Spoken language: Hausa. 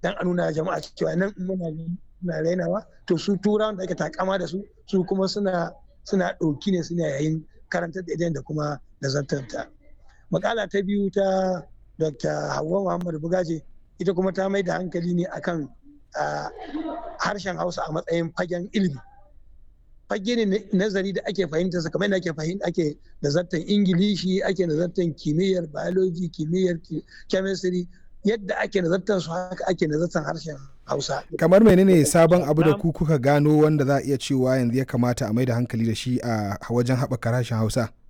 dan a nuna jama'a cewa nan muna muna rainawa to su turawan da ake takama da su su kuma suna suna ɗauki ne suna yayin karantar da da kuma nazartarta makala ta biyu ta dr hawa muhammad bugaje ita kuma ta mai da hankali ne akan harshen hausa a matsayin fagen ilimi fage ne nazari da ake fahimta sa kamar ake fahimta ake nazartar ingilishi ake nazartar kimiyyar biology kimiyyar chemistry yadda ake nazartar su haka ake nazartar harshen hausa kamar menene sabon abu da ku kuka gano wanda za a iya cewa yanzu ya kamata a mai da hankali da shi a wajen haɓaka harshen hausa